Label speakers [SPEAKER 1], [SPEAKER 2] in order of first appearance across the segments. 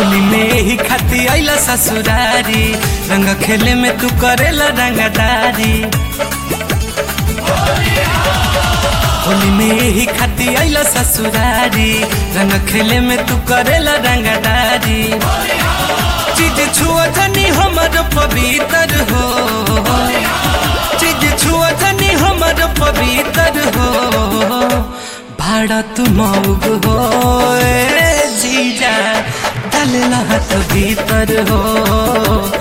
[SPEAKER 1] होली में ही खाती आइला ससुरारी रंग खेले में तू करेला रंगदारी होली में ही खाती आइला ससुरारी रंग खेले में तू करेला रंगदारी चीज छुआ जनी हमर पवित्र हो चीज छुआ जनी हमर पवित्र हो भाड़ा तू मौग हो ए जीजा डालेला हाथ भीतर हो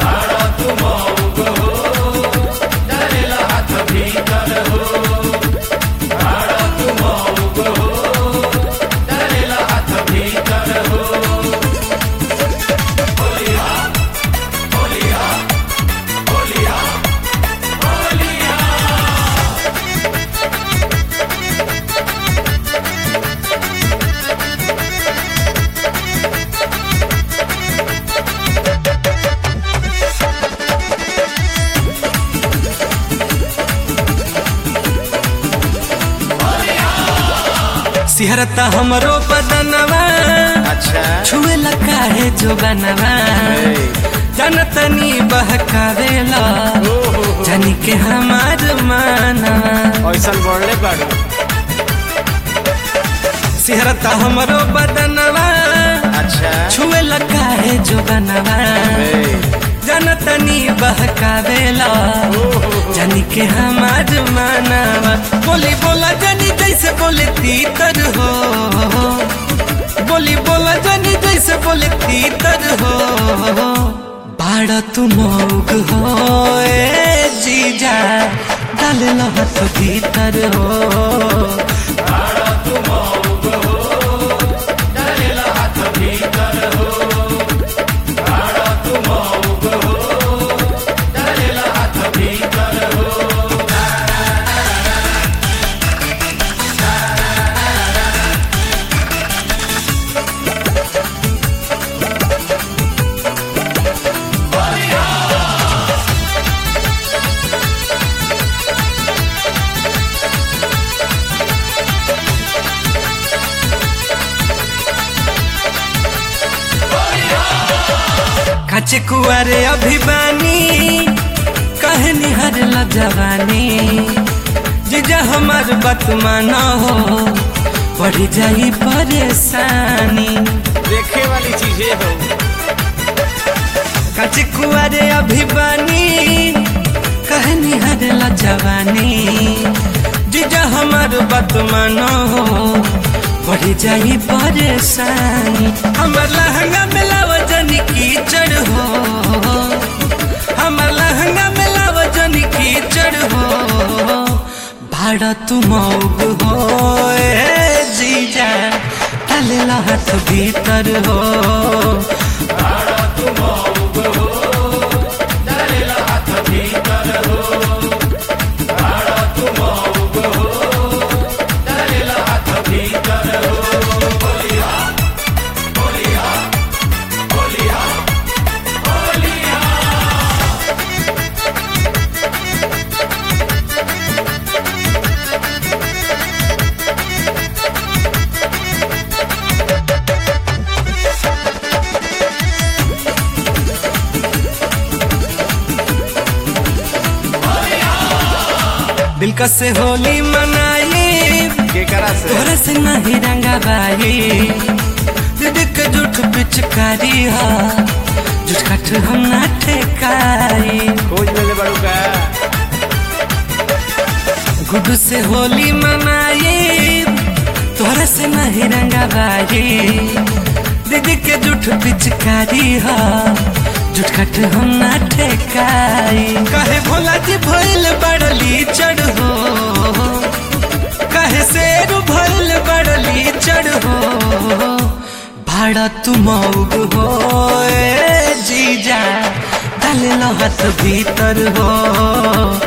[SPEAKER 1] सिहरता हमरो बदनवा
[SPEAKER 2] अच्छा
[SPEAKER 1] छुए लगा है जो बनवा जनतनी बहकावेला जानी के हमार मानवा
[SPEAKER 2] ऐसा बढ़ले बाड़ू
[SPEAKER 1] सिहरता हमरो बदनवा
[SPEAKER 2] अच्छा
[SPEAKER 1] छुए लगा है जो बनवा जनतनी बहकावेला जानी के हमार मानवा बोली बोला जानी जैसे बोले तीतर हो बोली बोला जानी जैसे बोले तीतर हो बाड़ा तू मौग हो ए जीजा डाल हाथ भीतर हो काचे कुआरे अभिमानी कहनी हर जवानी जीजा हमार बात माना हो बढ़ी जाई परेशानी
[SPEAKER 2] देखे वाली चीजें हो
[SPEAKER 1] काचे कुआरे अभिमानी कहनी हर जवानी जीजा हमार बात माना हो बढ़ी जाई परेशानी हमर लहंगा में लावजन कीचड़ हो हमर लहंगा में लावजन कीचड़ हो भाड़ा तू मौग हो ए जीजा डालेला हाथ भीतर हो दिलकश से होली मनाई
[SPEAKER 2] के करा से
[SPEAKER 1] तोरा से नहीं रंगा बाई दीदी के झूठ पिचकारी हा झूठ कट हम ना ठेकाई
[SPEAKER 2] खोज लेले बाड़ू का
[SPEAKER 1] गुडू से होली मनाई तोरा से नहीं रंगा बाई दीदी के झूठ पिचकारी हा झूठ कट हम ना ठेकाई कहे भोला जी भइल बड़ली चढ़ हो कहे शेर भइल बड़ली चढ़ हो भाड़ा तू मौग हो ए जीजा डालेला हाथ भीतर हो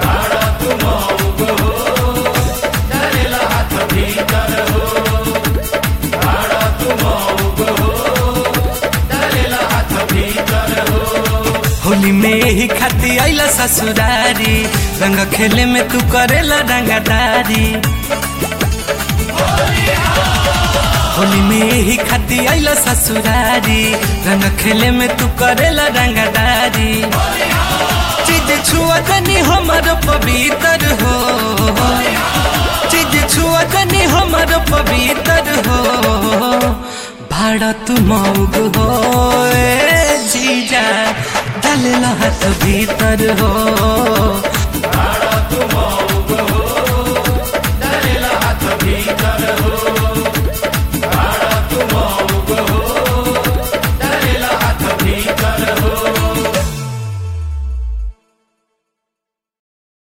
[SPEAKER 1] होली में ही खाती आइला ससुरारी रंग खेले में तू करेला रंगदारी होली में ही खाती आइल ससुरारी रंग खेले में तू करेला रंगदारी चीज छुआ जनी हमर पवित्र हो चीज छुआ जनी हमर पवित्र हो भारत मौग हो ए जीजा डालेला हाथ भीतर हो
[SPEAKER 2] हाथ भीतर हो